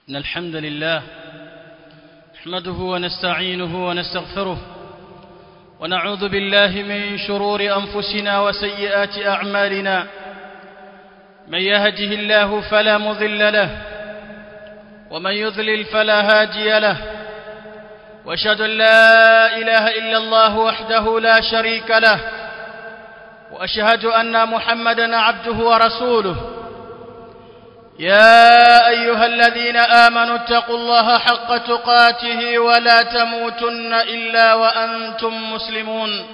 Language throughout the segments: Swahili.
إن الحمد لله نحمده ونستعينه ونستغفره ونعوذ بالله من شرور أنفسنا وسيئات أعمالنا من يهده الله فلا مضل له ومن يضلل فلا هادي له واشهد ان لا اله الا الله وحده لا شريك له واشهد ان محمدا عبده ورسوله يا ايها الذين امنوا اتقوا الله حق تقاته ولا تموتن الا وانتم مسلمون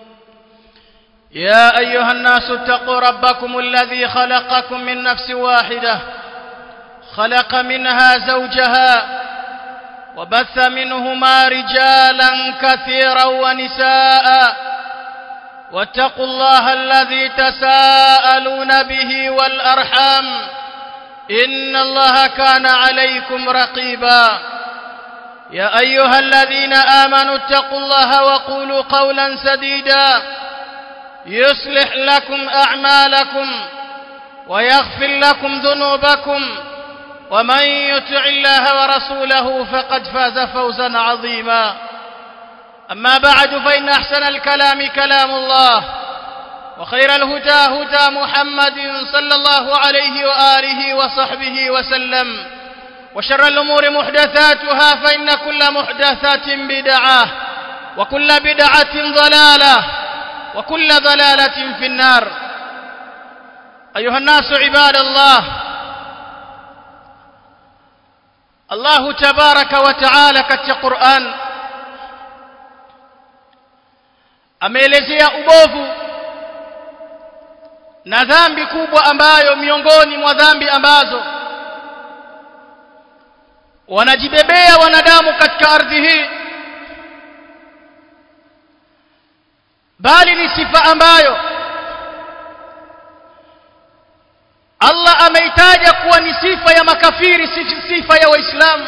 يا ايها الناس اتقوا ربكم الذي خلقكم من نفس واحده خلق منها زوجها وبث منهما رجالا كثيرا ونساء واتقوا الله الذي تساءلون به والارحام ان الله كان عليكم رقيبا يا ايها الذين امنوا اتقوا الله وقولوا قولا سديدا يصلح لكم اعمالكم ويغفر لكم ذنوبكم ومن يطع الله ورسوله فقد فاز فوزا عظيما اما بعد فان احسن الكلام كلام الله وخير الهدى هدى محمد صلى الله عليه واله وصحبه وسلم وشر الامور محدثاتها فان كل محدثات بدعه وكل بدعه ضلاله وكل ضلاله في النار ايها الناس عباد الله Allah tabaraka wa taala katika Qur'an ameelezea ubovu na dhambi kubwa ambayo miongoni mwa dhambi ambazo wanajibebea wanadamu katika ardhi hii bali ni sifa ambayo Allah ameitaja kuwa ni sifa ya makafiri si sifa ya waislamu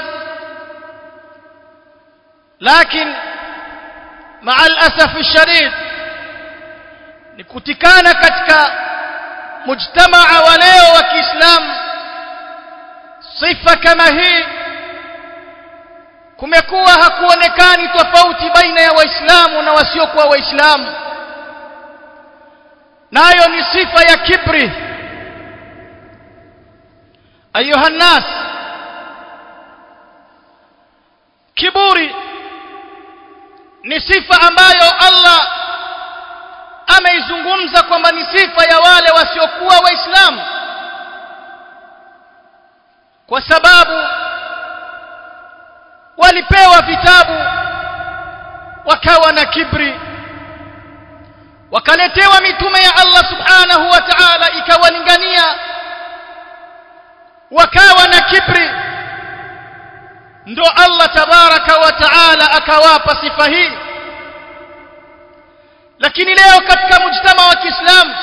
lakini maa alasaf alshadid ni kutikana katika mujtamaa wa leo wa Kiislamu sifa kama hii kumekuwa hakuonekani tofauti baina ya waislamu na wasiokuwa waislamu nayo ni sifa ya kibri ayuha nnas kiburi ni sifa ambayo Allah ameizungumza kwamba ni sifa ya wale wasiokuwa waislamu kwa sababu walipewa vitabu wakawa na kibri wakaletewa mitume ya Allah subhanahu wa ta'ala ikawalingania wakawa na kibri ndo Allah tabaraka wa taala akawapa sifa hii lakini leo katika mujtama wa Kiislamu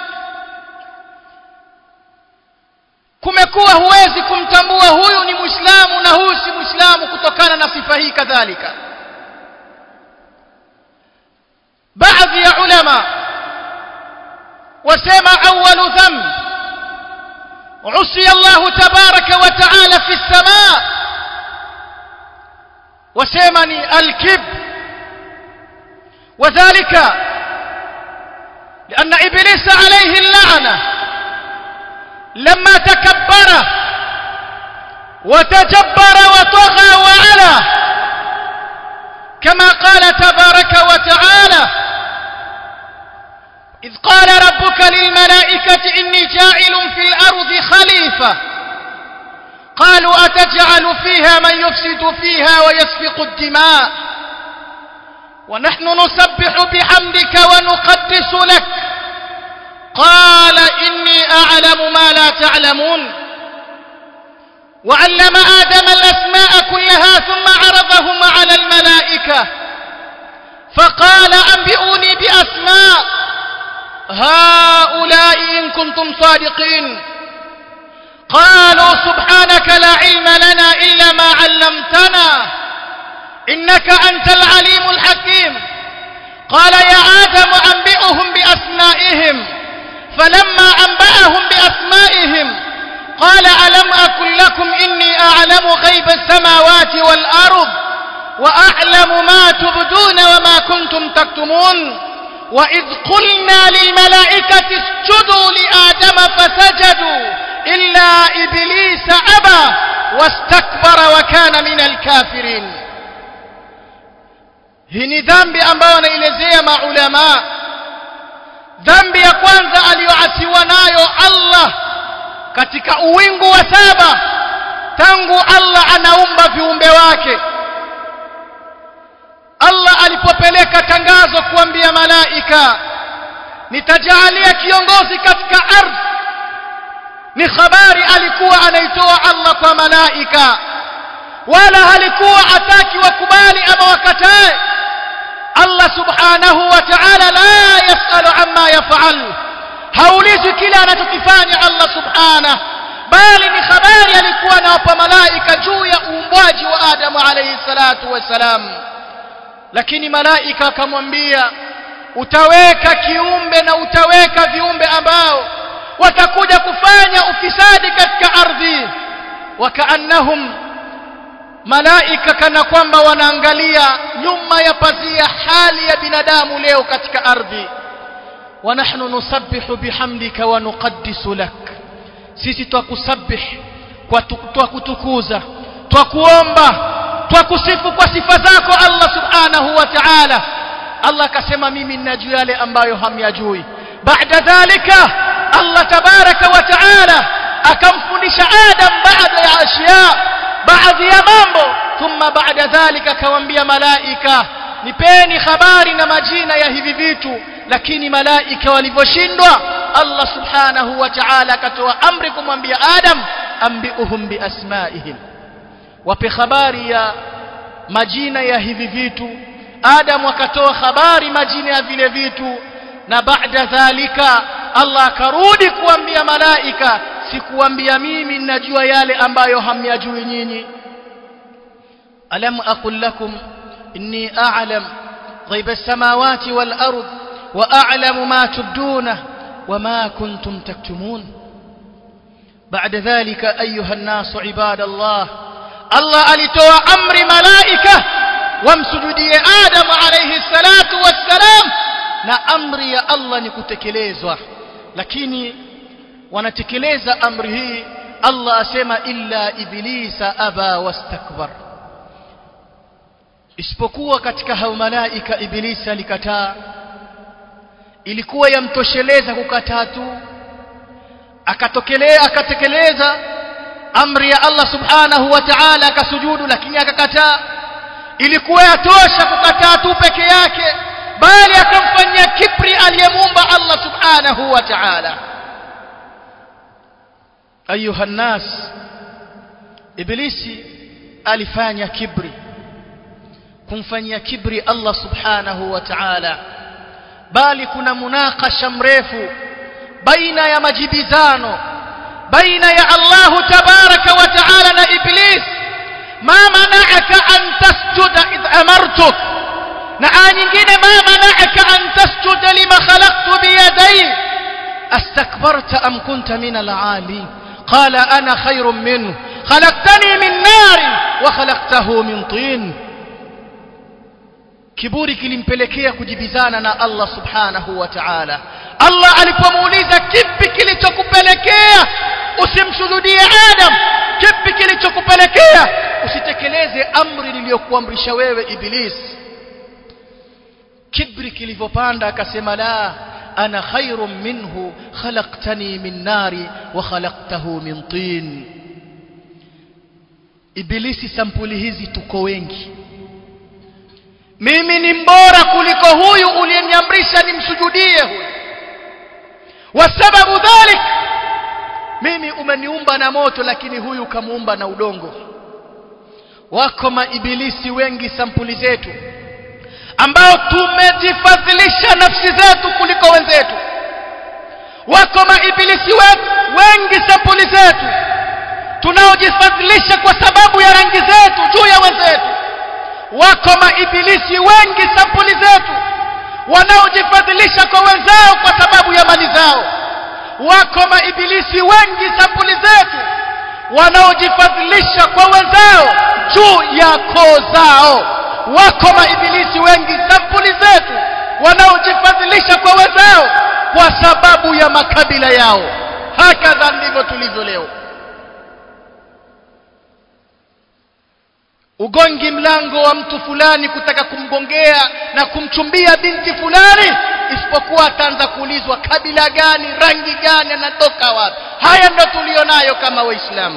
kumekuwa huwezi kumtambua huyu ni Muislamu na huyu si Muislamu kutokana na sifa hii kadhalika baadhi ya ulama wasema awwalu dhanb عصي الله تبارك وتعالى في السماء وسمني الكب وذلك لأن إبليس عليه اللعنة لما تكبر وتجبر وطغى وعلى كما قال تبارك وتعالى إذ قال ربك للملائكة إني جاعل في الأرض خليفة قالوا أتجعل فيها من يفسد فيها ويسفق الدماء ونحن نسبح بحمدك ونقدس لك قال إني أعلم ما لا تعلمون وعلم آدم الأسماء كلها ثم عرضهم على الملائكة فقال أنبئوني بأسماء هؤلاء إن كنتم صادقين قالوا سبحانك لا علم لنا إلا ما علمتنا إنك أنت العليم الحكيم قال يا آدم أنبئهم بأسمائهم فلما أنبأهم بأسمائهم قال ألم أكن لكم إني أعلم غيب السماوات والأرض وأعلم ما تبدون وما كنتم تكتمون وإذ قلنا للملائكة اسجدوا لآدم فسجدوا إلا إبليس أبى واستكبر وكان من الكافرين hii ni dhambi ambayo anaelezea maulama dhambi ya kwanza aliyoasiwa nayo Allah katika uwingu wa saba tangu Allah anaumba viumbe wake Allah alipopeleka tangazo kuambia malaika nitajaalia kiongozi katika ardhi ni habari alikuwa anaitoa Allah kwa malaika wala halikuwa ataki wakubali ama wakatae Allah subhanahu wa ta'ala la yasalu amma yaf'al haulizi kile anachokifanya Allah subhanahu bali ni habari alikuwa anawapa malaika juu ya uumbwaji wa Adamu alayhi salatu wassalam lakini malaika akamwambia utaweka kiumbe na utaweka viumbe ambao watakuja kufanya ufisadi katika ardhi wakaannahum malaika kana kwamba wanaangalia nyuma ya pazia hali ya binadamu leo katika ardhi wa nahnu nusabbihu bihamdika wa nuqaddisu lak sisi twakusabih kwa twakutukuza twakuomba twakusifu kwa sifa zako Allah subhanahu wa ta'ala Allah akasema mimi ninajua yale ambayo hamyajui baada dhalika Allah tabaraka wa ta'ala akamfundisha Adam baada ya ashya baadhi ya mambo thumma baada dhalika akamwambia malaika nipeni habari na majina ya hivi vitu lakini malaika walivyoshindwa Allah subhanahu wa ta'ala akatoa amri kumwambia Adam ambiuhum biasmaihim wape habari ya majina ya hivi vitu Adam akatoa habari majina ya vile vitu na baada dhalika Allah akarudi kuambia malaika sikuambia mimi ninajua yale ambayo hamyajui nyinyi alam aqul lakum inni a'lam غيب السماوات والأرض وأعلم ما تبدونه وما كنتم تكتمون بعد ذلك أيها الناس عباد الله الله alitoa amri malaika wamsujudie Adam alayhi salatu wassalam na amri ya Allah ni kutekelezwa lakini wanatekeleza amri hii Allah asema illa iblisa aba wastakbar isipokuwa katika hao malaika ibilisi alikataa ilikuwa yamtosheleza kukataa tu akatokelea akatekeleza amri ya Allah subhanahu wa ta'ala akasujudu lakini akakataa ilikuwa yatosha kukataa tu peke yake bali akamfanyia kibri aliyemuumba Allah subhanahu wa ta'ala ayuha nas ibilisi alifanya kibri kumfanyia kibri Allah subhanahu wa ta'ala bali kuna munakasha mrefu baina ya majibizano baina ya Allah tabaraka wa ta'ala na iblis ma mana'aka an tasjuda idh amartuk na aya nyingine ma mana'aka an tasjuda lima khalaqtu bi yadayya astakbarta am kunta min al-'ali qala ana khayrun minhu khalaqtani min nar wa khalaqtahu min tin kiburi kilimpelekea kujibizana na Allah subhanahu wa ta'ala Allah alipomuuliza kipi kilichokupelekea usimsujudie Adam kipi kilichokupelekea usitekeleze amri niliyokuamrisha wewe iblis kibri kilivyopanda akasema la ana khairun minhu khalaqtani min nari wa khalaqtahu min tin ibilisi sampuli hizi tuko wengi mimi ni mbora kuliko huyu uliyeniamrisha nimsujudie huyu wasababu dhalik mimi umeniumba na moto lakini huyu kamuumba na udongo wako maibilisi wengi sampuli zetu ambao tumejifadhilisha nafsi zetu kuliko wenzetu wako maibilisi wengi sampuli zetu tunaojifadhilisha kwa sababu ya rangi zetu juu ya wenzetu wako maibilisi wengi sampuli zetu wanaojifadhilisha kwa wenzao kwa sababu ya mali zao wako maibilisi wengi sampuli zetu wanaojifadhilisha kwa wenzao ya koo zao wako maibilisi wengi sampuli zetu wanaojifadhilisha kwa wenzao kwa sababu ya makabila yao hakadha ndivyo tulivyo leo ugongi mlango wa mtu fulani kutaka kumgongea na kumchumbia binti fulani isipokuwa ataanza kuulizwa kabila gani rangi gani anatoka wapi haya ndo tulionayo kama waislamu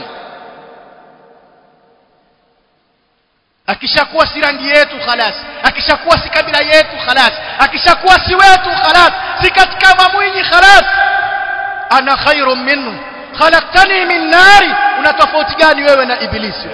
akishakuwa si rangi yetu khalas akishakuwa si kabila yetu khalas akishakuwa si wetu khalas si katika mamwinyi khalas ana khairu minhu khalaqtani min nari una tofauti gani wewe na ibilisi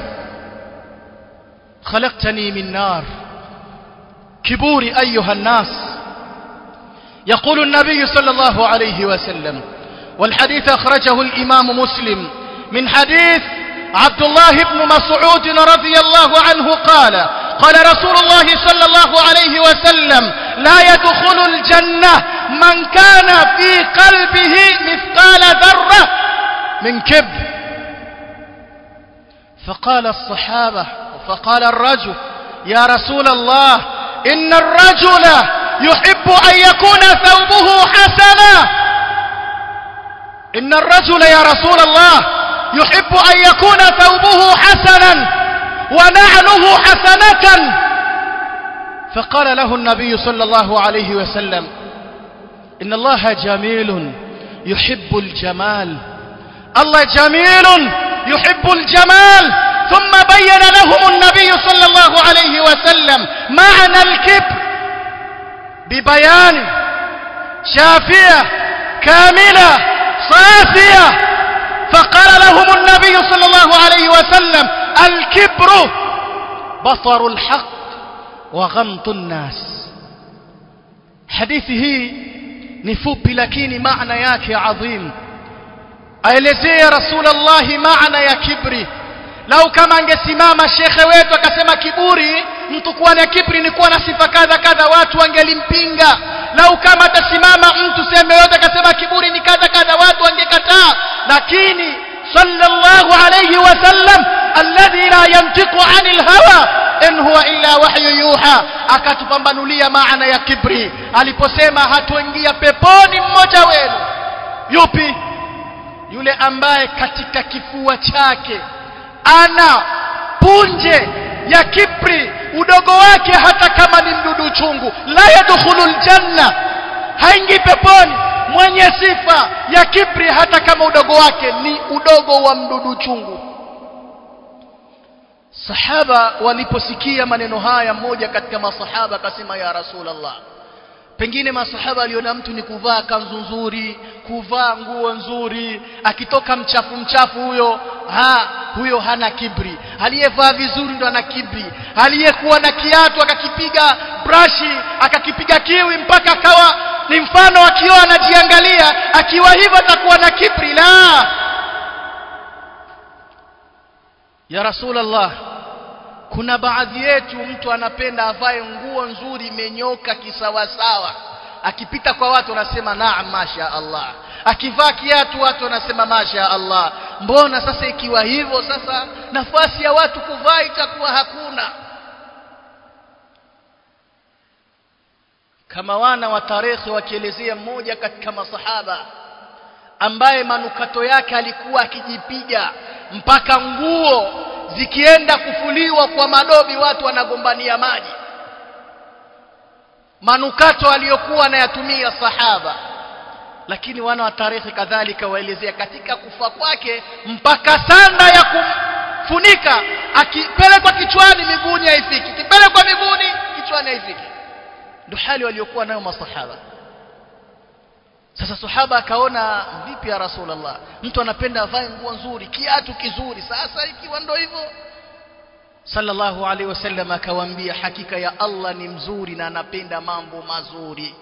خلقتني من نار كبوري أيها الناس يقول النبي صلى الله عليه وسلم والحديث أخرجه الإمام مسلم من حديث عبد الله بن مسعود رضي الله عنه قال قال رسول الله صلى الله عليه وسلم لا يدخل الجنة من كان في قلبه مثقال ذرة من كبر فقال الصحابة فقال الرجل يا رسول الله إن الرجل يحب أن يكون ثوبه حسنا إن الرجل يا رسول الله يحب أن يكون ثوبه حسنا ونعله حسنة فقال له النبي صلى الله عليه وسلم إن الله جميل يحب الجمال الله جميل يحب الجمال ثم بين لهم النبي صلى الله عليه وسلم معنى الكبر ببيان شافية كاملة صافية فقال لهم النبي صلى الله عليه وسلم الكبر بطر الحق وغمط الناس حديثه نفوبي lakini maana yake adhim aelezea rasulullah maana ya kibri lau kama angesimama shekhe wetu akasema kiburi mtu kuwa na kibri ni kuwa na sifa kadha kadha watu wangelimpinga lau kama atasimama mtu sehemu yote akasema kiburi ni kadha kadha watu wangekataa lakini sallallahu alayhi wasallam alladhi la yantiqu anil hawa in huwa illa wahyu yuha akatupambanulia maana ya kibri aliposema hatoingia peponi mmoja wenu yupi yule ambaye katika kifua chake ana punje ya kibri udogo wake hata kama ni mdudu chungu la yadkhulul janna haingii peponi mwenye sifa ya kibri hata kama udogo wake ni udogo wa mdudu chungu sahaba waliposikia maneno haya mmoja katika masahaba akasema ya rasulullah pengine masahaba aliona mtu ni kuvaa kanzu nzuri kuvaa nguo nzuri akitoka mchafu mchafu huyo ha huyo hana kibri aliyevaa vizuri ndo ana kibri aliyekuwa na kiatu akakipiga brashi akakipiga kiwi mpaka akawa ni mfano akiwa anajiangalia akiwa hivyo atakuwa na kibri la ya rasulullah kuna baadhi yetu mtu anapenda avae nguo nzuri imenyoka kisawasawa akipita kwa watu wanasema naam masha Allah akivaa kiatu watu wanasema masha Allah mbona sasa ikiwa hivyo sasa nafasi ya watu kuvaa itakuwa hakuna kama wana wa tarehe wakielezea mmoja katika masahaba ambaye manukato yake alikuwa akijipiga mpaka nguo zikienda kufuliwa kwa madobi watu wanagombania maji manukato aliyokuwa anayatumia sahaba lakini wana wa tarehe kadhalika waelezea katika kufa kwake mpaka sanda ya kumfunika akipelekwa kichwani miguuni haifiki kipelekwa miguuni kichwani haifiki ndio hali waliokuwa nayo masahaba sasa sahaba akaona vipi ya rasulullah mtu anapenda avae nguo nzuri kiatu kizuri sasa ikiwa ndo hivyo sallallahu alaihi wasallam akawaambia hakika ya Allah ni mzuri na anapenda mambo mazuri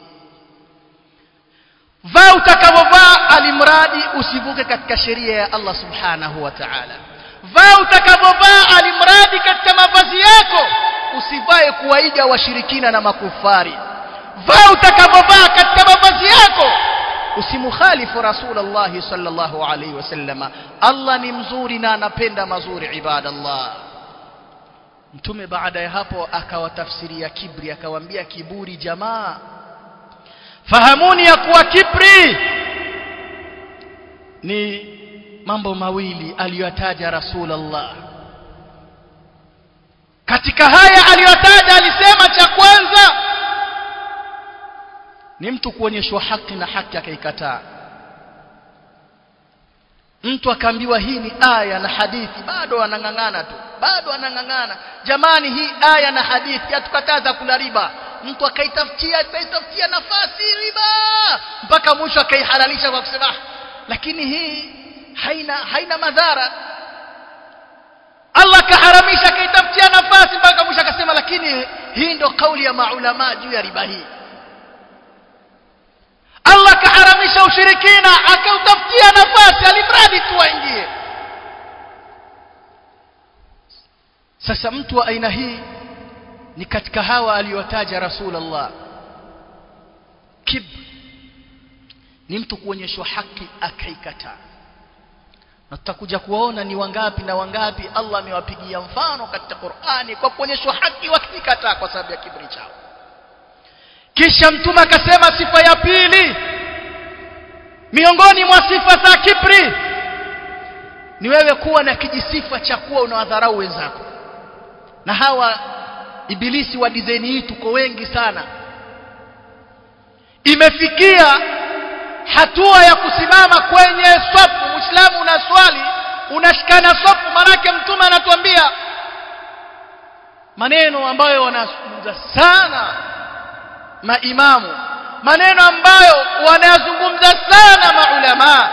vaa utakavyovaa alimradi usivuke katika sheria ya Allah subhanahu wa ta'ala vaa utakavyovaa alimradi katika mavazi yako usivae kuwaiga washirikina na makufari vaa utakavyovaa katika mavazi yako usimukhalifu rasulullah sallallahu alaihi wasallama Allah ni mzuri na anapenda mazuri ibadallah mtume baada ya hapo akawatafsiria kibri akawaambia kiburi jamaa fahamuni ya kuwa kibri ni mambo mawili aliyotaja rasulullah katika haya aliyotaja alisema cha kwanza ni mtu kuonyeshwa haki na haki akaikataa mtu akaambiwa hii ni aya na hadithi bado anang'ang'ana tu bado anang'ang'ana jamani hii aya na hadithi hatukataza kula riba mtu akaitafutia akaitafutia nafasi riba mpaka mwisho akaihalalisha kwa kusema lakini hii haina haina madhara Allah kaharamisha akaitafutia nafasi mpaka mwisho akasema lakini hii ndo kauli ya maulama juu ya riba hii Allah kaharamisha ushirikina akautafutia nafasi alimradi tu aingie sasa mtu wa aina hii ni katika hawa aliyotaja Rasulullah kib ni mtu kuonyeshwa haki akaikataa na tutakuja kuwaona ni wangapi na wangapi Allah amewapigia mfano katika Qur'ani kwa kuonyeshwa haki wakikataa kwa sababu ya kibri chao kisha mtume akasema sifa ya pili miongoni mwa sifa za kibri ni wewe kuwa na kijisifa cha kuwa unawadharau wenzako na hawa ibilisi wa design hii tuko wengi sana imefikia hatua ya kusimama kwenye swafu muislamu una swali unashikana swafu manake mtume anatuambia maneno ambayo wanazungumza sana maimamu maneno ambayo wanayazungumza sana maulama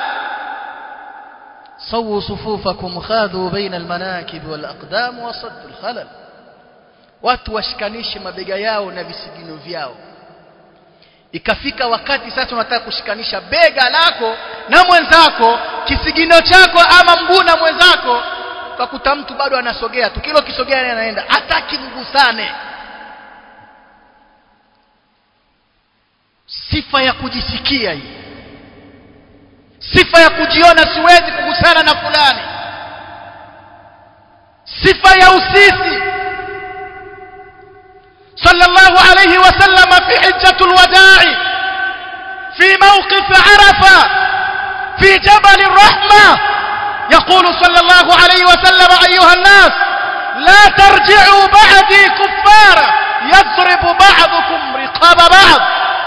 sawu sufufakum khadhu baina almanakib walaqdam wasaddu alkhalal watu washikanishe mabega yao na visigino vyao ikafika wakati sasa unataka kushikanisha bega lako na mwenzako kisigino chako ama mguu na mwenzako ukakuta mtu bado anasogea tu kilo kisogea anaenda hataki mgusane sifa ya kujisikia hii sifa ya kujiona siwezi kugusana na fulani sifa ya usisi صلى الله عليه وسلم في حجة الوداع في موقف عرفة في جبل الرحمة يقول صلى الله عليه وسلم أيها الناس لا ترجعوا بعدي كفارا يضرب بعضكم رقاب بعض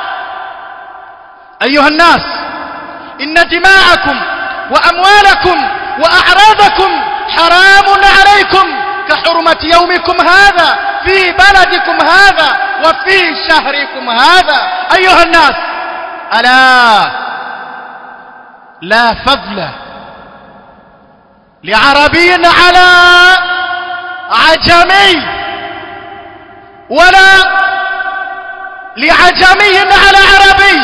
أيها الناس إن دماءكم وأموالكم وأعراضكم حرام عليكم كحرمة يومكم هذا في بلدكم هذا وفي شهركم هذا أيها الناس ألا لا فضل لعربي على عجمي ولا لعجمي على عربي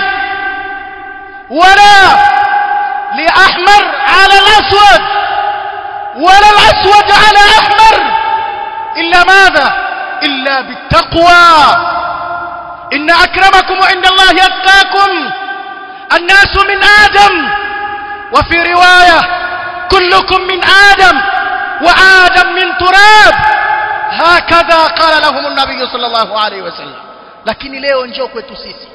ولا لأحمر على الأسود ولا الأسود على أحمر إلا ماذا إلا بالتقوى إن أكرمكم عند الله يتقاكم الناس من آدم وفي رواية كلكم من آدم وآدم من تراب هكذا قال لهم النبي صلى الله عليه وسلم lakini leo njoo kwetu sisi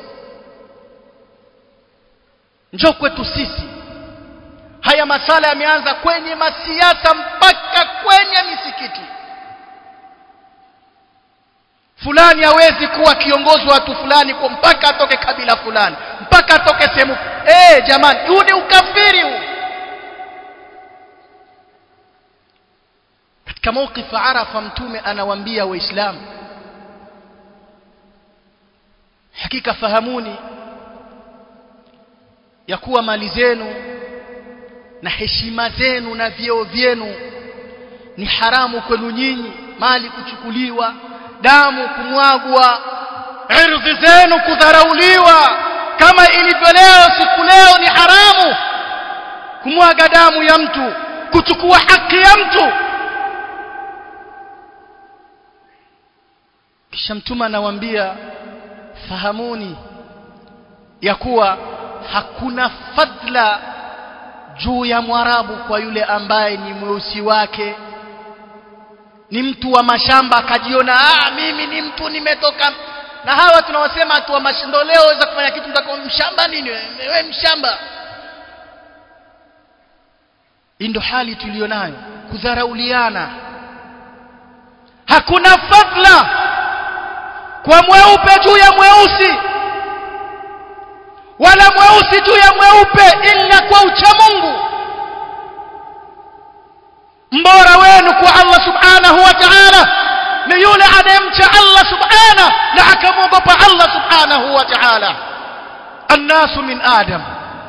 njoo kwetu sisi haya masala yameanza kwenye masiasa mpaka kwenye misikiti fulani hawezi kuwa kiongozi wa watu fulani kwa mpaka atoke kabila fulani mpaka atoke sehemu eh jamani huu ni ukafiri huu katika mawqif arafa mtume anawaambia waislamu hakika fahamuni ya kuwa mali zenu na heshima zenu na vyeo vyenu ni haramu kwenu nyinyi mali kuchukuliwa damu kumwagwa ardhi zenu kudharauliwa kama ilivyo leo siku leo ni haramu kumwaga damu ya mtu kuchukua haki ya mtu kisha mtume anawaambia fahamuni ya kuwa hakuna fadla juu ya mwarabu kwa yule ambaye ni mweusi wake ni mtu wa mashamba akajiona ah mimi ni mtu nimetoka na hawa tunawasema watu wa mashindo leo waweza kufanya kitu mtakao mshamba nini wewe mshamba hii ndio hali tulionayo kudharauliana hakuna fadla kwa mweupe juu ya mweusi wala mweusi juu ya mweupe ila kwa ucha Mungu mbora wenu kwa Allah subhanahu wa ta'ala ni yule anayemcha Allah subhanahu na akamwogopa Allah subhanahu wa ta'ala annasu min adam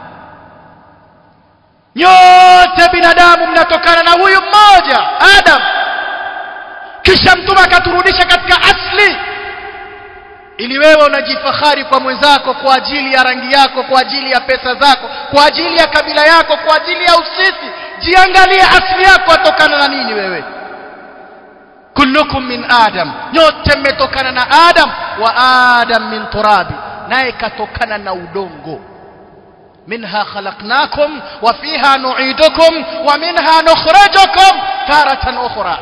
nyote binadamu mnatokana na huyu mmoja adam kisha mtume akaturudisha katika asli ili wewe unajifahari kwa mwenzako kwa ajili ya rangi yako kwa ajili ya pesa zako kwa ajili ya kabila yako kwa ajili ya usisi jiangalie asili yako atokana na nini wewe kullukum min adam nyote mmetokana na adam wa adam min turabi naye katokana na udongo منها خلقناكم وفيها نعيدكم ومنها نخرجكم تارة أخرى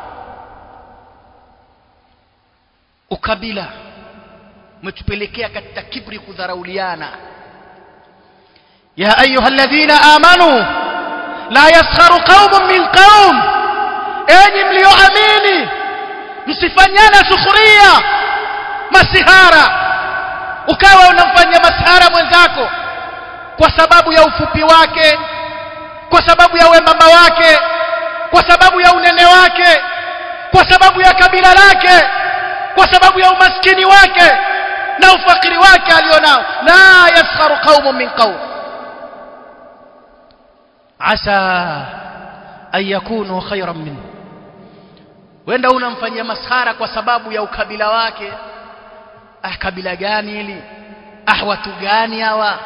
ukabila umetupelekea katika kibri kudharauliana ya ayuha alladhina amanu la yaskharu qaumun min qaum enyi mlioamini msifanyane sukhria masihara ukawa unamfanyia masihara mwenzako kwa sababu ya ufupi wake kwa sababu ya wembamba wake kwa sababu ya unene wake kwa sababu ya kabila lake kwa sababu ya umaskini wake na ufakiri wake alionao la yaskharu qaumun min qaum asa an yakunu khayran minhu wenda unamfanyia maskhara kwa sababu ya ukabila wake ah kabila gani hili ah watu gani hawa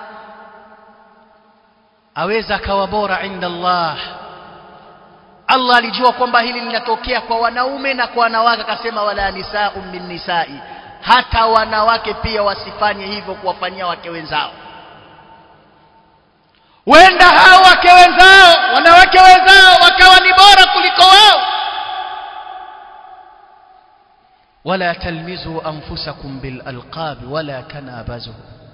aweza akawa bora inda Allah Allah alijua kwamba hili linatokea kwa wanaume na kwa wanawake akasema wala nisaa'un min nisa'i hata wanawake pia wasifanye hivyo kuwafanyia wake wenzao wenda hao wake wenzao wanawake wenzao wakawa ni bora kuliko wao wala talmizu anfusakum bil alqab wala tanabazu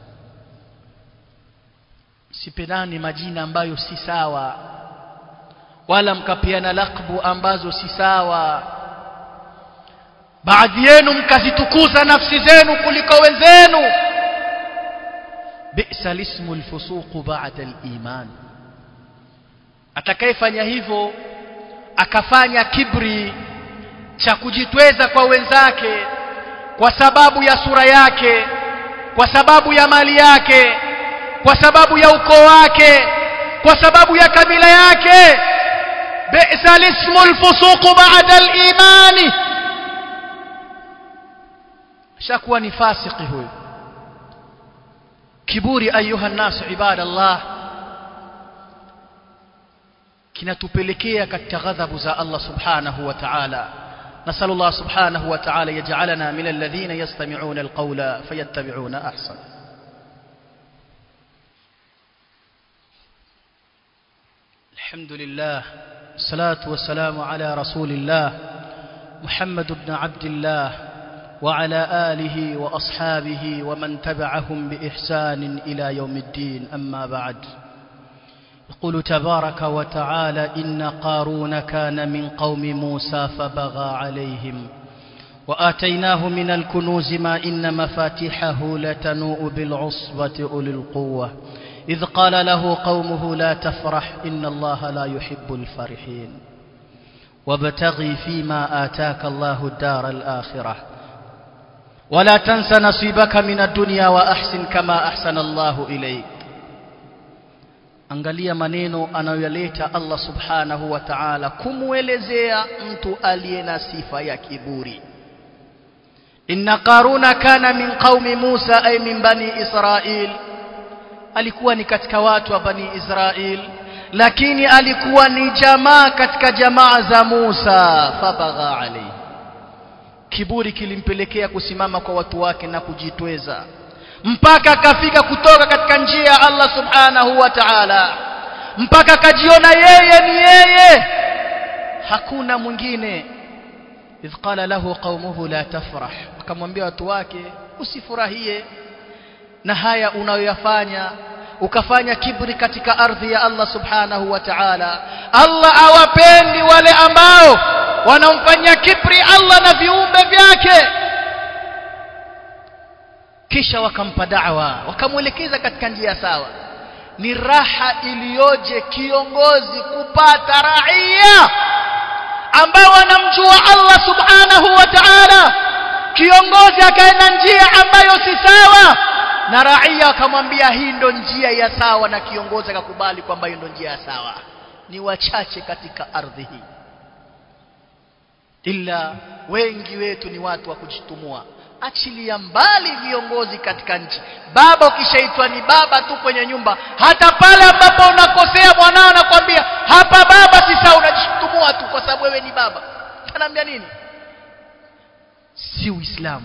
sipendani majina ambayo si sawa wala mkapiana lakbu ambazo si sawa baadhi yenu mkazitukuza nafsi zenu kuliko wenzenu bi'sa lismu alfusuq ba'da aliman atakayefanya hivyo akafanya kibri cha kujitweza kwa wenzake kwa sababu ya sura yake kwa sababu ya mali yake kwa sababu ya ukoo wake kwa sababu ya kabila yake bi'sa lismu alfusuq ba'da al-iman shakuwa ni fasiki huyo kiburi ayuha nas ibadallah kinatupelekea katika ghadhabu za Allah subhanahu wa ta'ala نسأل الله سبحانه وتعالى يجعلنا من الذين يستمعون القول فيتبعون أحسن الحمد لله الصلاة والسلام على رسول الله محمد بن عبد الله وعلى آله وأصحابه ومن تبعهم بإحسان إلى يوم الدين أما بعد يقول تبارك وتعالى إن قارون كان من قوم موسى فبغى عليهم وآتيناه من الكنوز ما إن مفاتحه لتنوء بالعصبة أولي القوة إذ قال له قومه لا تفرح إن الله لا يحب الفرحين وابتغي فيما آتاك الله الدار الآخرة ولا تنس نصيبك من الدنيا وأحسن كما أحسن الله إليك angalia maneno anayoyaleta Allah subhanahu wa ta'ala kumwelezea mtu aliye na sifa ya kiburi inna qaruna kana min qaumi Musa ay min bani Israil alikuwa ni katika watu wa bani Israil lakini alikuwa ni jamaa katika jamaa za Musa fabagha alayhi kiburi kilimpelekea kusimama kwa watu wake na kujitweza mpaka akafika kutoka katika njia ya Allah subhanahu wa ta'ala mpaka akajiona yeye ni yeye hakuna mwingine idh qala lahu qaumuhu la tafrah akamwambia watu wake usifurahie na haya unayoyafanya ukafanya kibri katika ardhi ya Allah subhanahu wa ta'ala Allah awapendi wale ambao wanamfanyia kibri Allah na viumbe vyake kisha wakampa da'wa wakamwelekeza katika njia sawa ni raha iliyoje kiongozi kupata raia ambao wanamjua Allah subhanahu wa ta'ala kiongozi akaenda njia ambayo si sawa na raia akamwambia hii ndo njia ya sawa na kiongozi akakubali kwamba hiyo ndo njia ya sawa ni wachache katika ardhi hii ila wengi wetu ni watu wa kujitumua achilia mbali viongozi katika nchi baba ukishaitwa ni baba tu kwenye nyumba hata pale ambapo unakosea mwanao anakwambia hapa baba si sawa unajitumua tu kwa sababu wewe ni baba anaambia nini si uislamu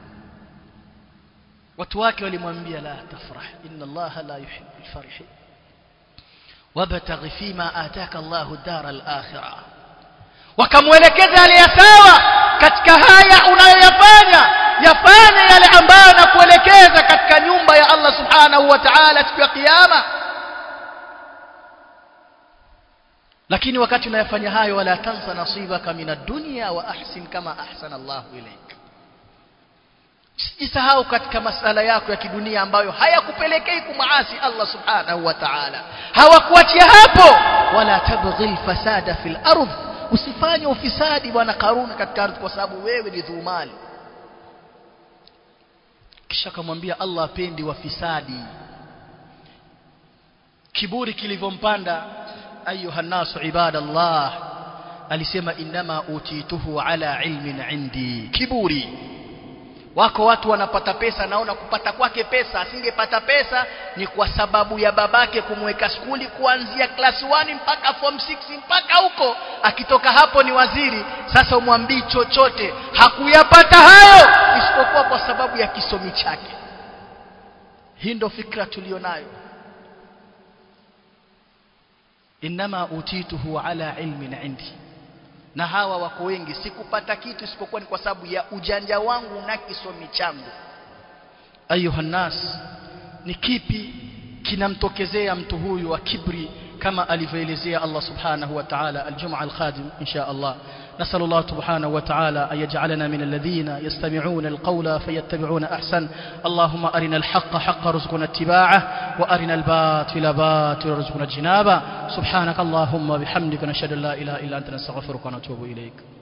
watu wake walimwambia la tafrah inna allaha la yuhibbu alfarihin wabtaghi fima ataka allahu dara alakhirah wakamwelekeza yale ya sawa katika haya unayoyafanya yafanye yale ambayo nakuelekeza katika nyumba ya Allah subhanahu wa ta'ala siku ya kiyama lakini wakati unayafanya hayo wala tansa nasibaka min ad-dunya wa ahsin kama ahsana Allah ilayk Sijisahau katika masala yako ya kidunia ambayo hayakupelekei kumaasi Allah subhanahu wa ta'ala hawakuachia hapo wala tabghi fasada fil ardh usifanye ufisadi bwana Karuni katika ardhi kwa sababu wewe ni dhumali kisha akamwambia Allah apendi wafisadi kiburi kilivyompanda ayuha nasu ibadallah alisema inama utituhu ala ilmin indi kiburi wako watu wanapata pesa naona kupata kwake pesa asingepata pesa ni kwa sababu ya babake kumweka skuli kuanzia class 1 mpaka form 6 mpaka huko akitoka hapo ni waziri sasa umwambii chochote hakuyapata hayo isipokuwa kwa sababu ya kisomi chake hii ndo fikra tulionayo inama utituhu ala ilmin indi na hawa wako wengi sikupata kitu isipokuwa ni kwa sababu ya ujanja wangu na kisomi changu ayuha nas ni kipi kinamtokezea mtu huyu wa kibri kama alivyoelezea Allah subhanahu wa ta'ala aljumaa alqadim insha Allah نسأل الله سبحانه وتعالى أن يجعلنا من الذين يستمعون القول فيتبعون أحسن اللهم أرنا الحق حق رزقنا اتباعه وأرنا الباطل باطل رزقنا اجتنابه سبحانك اللهم وبحمدك نشهد أن لا إله إلا أنت نستغفرك ونتوب إليك